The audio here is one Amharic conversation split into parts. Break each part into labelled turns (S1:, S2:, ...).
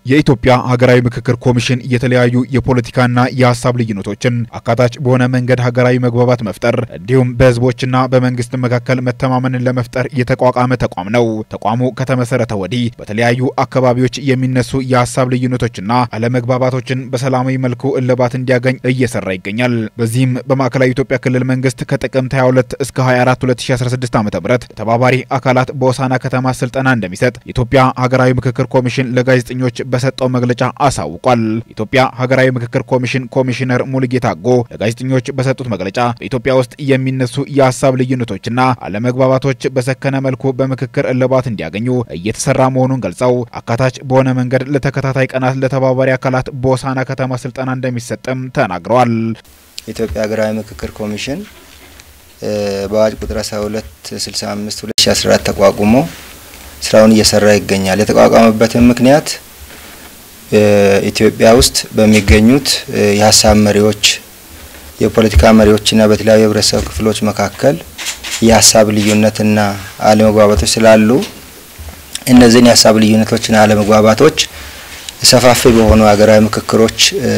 S1: የኢትዮጵያ ሀገራዊ ምክክር ኮሚሽን የተለያዩ የፖለቲካና የሀሳብ ልዩነቶችን አካታች በሆነ መንገድ ሀገራዊ መግባባት መፍጠር እንዲሁም በሕዝቦችና በመንግስት መካከል መተማመንን ለመፍጠር የተቋቋመ ተቋም ነው። ተቋሙ ከተመሰረተ ወዲህ በተለያዩ አካባቢዎች የሚነሱ የሀሳብ ልዩነቶችና አለመግባባቶችን በሰላማዊ መልኩ እልባት እንዲያገኝ እየሰራ ይገኛል። በዚህም በማዕከላዊ ኢትዮጵያ ክልል መንግስት ከጥቅምት 22 እስከ 24 2016 ዓ ም ተባባሪ አካላት በሆሳዕና ከተማ ስልጠና እንደሚሰጥ የኢትዮጵያ ሀገራዊ ምክክር ኮሚሽን ለጋዜጠኞች በሰጠው መግለጫ አሳውቋል። የኢትዮጵያ ሀገራዊ ምክክር ኮሚሽን ኮሚሽነር ሙሉጌታ አጎ ለጋዜጠኞች በሰጡት መግለጫ በኢትዮጵያ ውስጥ የሚነሱ የሀሳብ ልዩነቶችና አለመግባባቶች በሰከነ መልኩ በምክክር እልባት እንዲያገኙ እየተሰራ መሆኑን ገልጸው አካታች በሆነ መንገድ ለተከታታይ ቀናት ለተባባሪ አካላት በሆሳዕና ከተማ ስልጠና እንደሚሰጥም ተናግረዋል።
S2: የኢትዮጵያ ሀገራዊ ምክክር ኮሚሽን በአዋጅ ቁጥር 1265 2014 ተቋቁሞ ስራውን እየሰራ ይገኛል። የተቋቋመበትን ምክንያት ኢትዮጵያ ውስጥ በሚገኙት የሀሳብ መሪዎች፣ የፖለቲካ መሪዎችና በተለያዩ የህብረተሰብ ክፍሎች መካከል የሀሳብ ልዩነትና አለመግባባቶች ስላሉ እነዚህን የሀሳብ ልዩነቶችና አለመግባባቶች ሰፋፊ በሆኑ ሀገራዊ ምክክሮች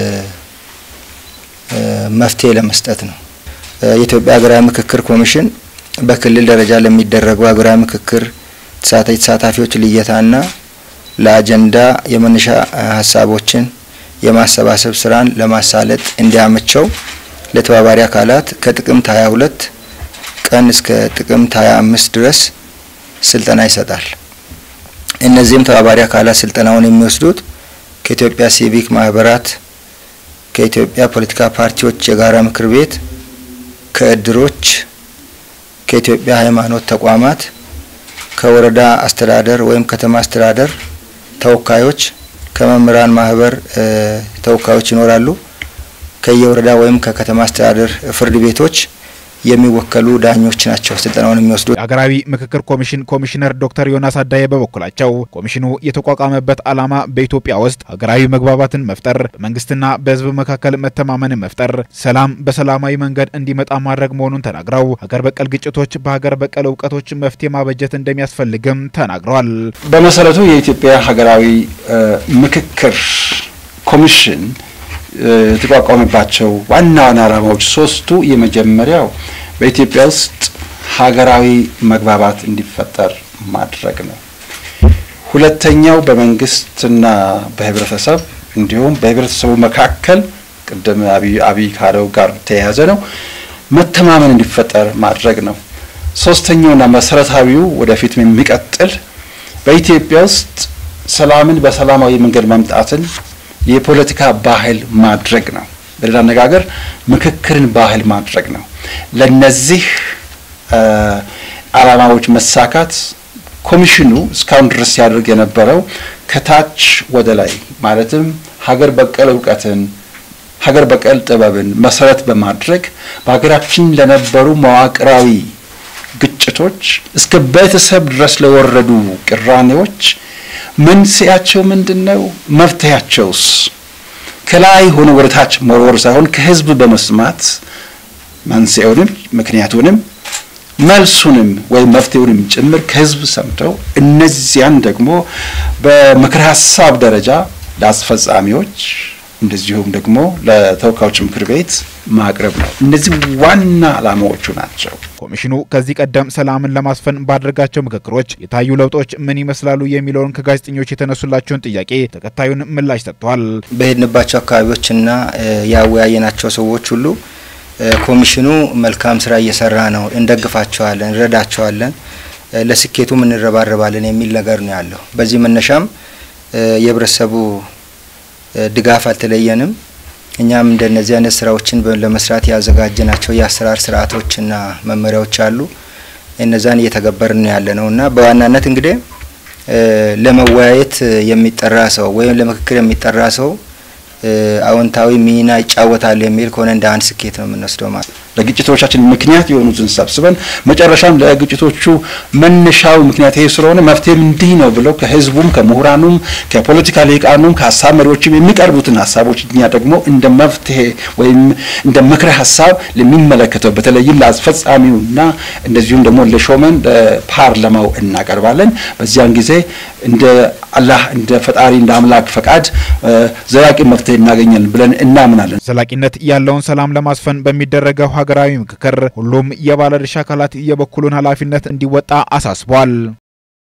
S2: መፍትሄ ለመስጠት ነው። የኢትዮጵያ ሀገራዊ ምክክር ኮሚሽን በክልል ደረጃ ለሚደረጉ ሀገራዊ ምክክር የተሳታፊዎች ልየታና ለአጀንዳ የመነሻ ሀሳቦችን የማሰባሰብ ስራን ለማሳለጥ እንዲያመቸው ለተባባሪ አካላት ከጥቅምት 22 ቀን እስከ ጥቅምት 25 ድረስ ስልጠና ይሰጣል። እነዚህም ተባባሪ አካላት ስልጠናውን የሚወስዱት ከኢትዮጵያ ሲቪክ ማህበራት፣ ከኢትዮጵያ ፖለቲካ ፓርቲዎች የጋራ ምክር ቤት፣ ከእድሮች፣ ከኢትዮጵያ ሃይማኖት ተቋማት፣ ከወረዳ አስተዳደር ወይም ከተማ አስተዳደር ተወካዮች ከመምህራን ማህበር ተወካዮች ይኖራሉ። ከየወረዳ ወይም ከከተማ አስተዳደር ፍርድ ቤቶች የሚወከሉ ዳኞች ናቸው ስልጠናውን የሚወስዱ።
S1: የሀገራዊ ምክክር ኮሚሽን ኮሚሽነር ዶክተር ዮናስ አዳዬ በበኩላቸው ኮሚሽኑ የተቋቋመበት ዓላማ በኢትዮጵያ ውስጥ ሀገራዊ መግባባትን መፍጠር፣ በመንግስትና በሕዝብ መካከል መተማመንን መፍጠር፣ ሰላም በሰላማዊ መንገድ እንዲመጣ ማድረግ መሆኑን ተናግረው ሀገር በቀል ግጭቶች በሀገር በቀል እውቀቶች መፍትሄ ማበጀት እንደሚያስፈልግም ተናግረዋል።
S3: በመሰረቱ የኢትዮጵያ ሀገራዊ ምክክር ኮሚሽን የተቋቋመባቸው ዋና ዋና ዓላማዎች ሶስቱ፣ የመጀመሪያው በኢትዮጵያ ውስጥ ሀገራዊ መግባባት እንዲፈጠር ማድረግ ነው። ሁለተኛው በመንግስትና በህብረተሰብ እንዲሁም በህብረተሰቡ መካከል ቅድም አብይ ካለው ጋር ተያያዘ ነው መተማመን እንዲፈጠር ማድረግ ነው። ሶስተኛውና መሰረታዊው ወደፊት የሚቀጥል በኢትዮጵያ ውስጥ ሰላምን በሰላማዊ መንገድ ማምጣትን የፖለቲካ ባህል ማድረግ ነው። በሌላ አነጋገር ምክክርን ባህል ማድረግ ነው። ለነዚህ ዓላማዎች መሳካት ኮሚሽኑ እስካሁን ድረስ ሲያደርግ የነበረው ከታች ወደ ላይ ማለትም ሀገር በቀል እውቀትን፣ ሀገር በቀል ጥበብን መሰረት በማድረግ በሀገራችን ለነበሩ መዋቅራዊ ግጭቶች እስከ ቤተሰብ ድረስ ለወረዱ ቅራኔዎች መንስኤያቸው ምንድን ነው? መፍትሄያቸውስ? ከላይ ሆኖ ወደ ታች መወርወር ሳይሆን ከህዝብ በመስማት መንስኤውንም ምክንያቱንም መልሱንም ወይም መፍትሄውንም ጭምር ከህዝብ ሰምተው እነዚያን ደግሞ በምክር ሀሳብ ደረጃ ለአስፈጻሚዎች እንደዚሁም ደግሞ ለተወካዮች ምክር ቤት ማቅረብ ነው። እነዚህ ዋና ዓላማዎቹ ናቸው።
S1: ኮሚሽኑ ከዚህ ቀደም ሰላምን ለማስፈን ባደረጋቸው ምክክሮች የታዩ ለውጦች ምን ይመስላሉ የሚለውን ከጋዜጠኞች የተነሱላቸውን ጥያቄ ተከታዩን ምላሽ ሰጥተዋል።
S2: በሄድንባቸው አካባቢዎችና ያወያየናቸው ሰዎች ሁሉ ኮሚሽኑ መልካም ስራ እየሰራ ነው፣ እንደግፋቸዋለን፣ እንረዳቸዋለን፣ ለስኬቱም እንረባረባለን የሚል ነገር ነው ያለው። በዚህ መነሻም የህብረተሰቡ ድጋፍ አልተለየንም። እኛም እንደነዚህ አይነት ስራዎችን ለመስራት ያዘጋጀናቸው የአሰራር ስርዓቶችና መመሪያዎች አሉ። እነዛን እየተገበርን ያለ ነው እና በዋናነት እንግዲህ ለመወያየት የሚጠራ ሰው ወይም ለምክክር የሚጠራ ሰው አዎንታዊ ሚና ይጫወታል የሚል ከሆነ እንደ አንድ ስኬት ነው የምንወስደው ማለት
S3: ለግጭቶቻችን ምክንያት የሆኑትን ሰብስበን መጨረሻም ለግጭቶቹ መነሻው ምክንያት ይሄ ስለሆነ መፍትሄም እንዲህ ነው ብለው ከህዝቡም ከምሁራኑም ከፖለቲካ ሊቃኑም ከሀሳብ መሪዎችም የሚቀርቡትን ሀሳቦች እኛ ደግሞ እንደ መፍትሄ ወይም እንደ ምክረ ሀሳብ ለሚመለከተው በተለይም ለአስፈጻሚውና እንደዚሁም ደግሞ ለሾመን ለፓርላማው እናቀርባለን። በዚያን ጊዜ እንደ አላህ እንደ ፈጣሪ እንደ አምላክ ፈቃድ ዘላቂ መፍትሄ እናገኛለን ብለን እናምናለን።
S1: ዘላቂነት ያለውን ሰላም ለማስፈን በሚደረገው ሀገራዊ ምክክር ሁሉም የባለድርሻ አካላት የበኩሉን ኃላፊነት እንዲወጣ አሳስቧል።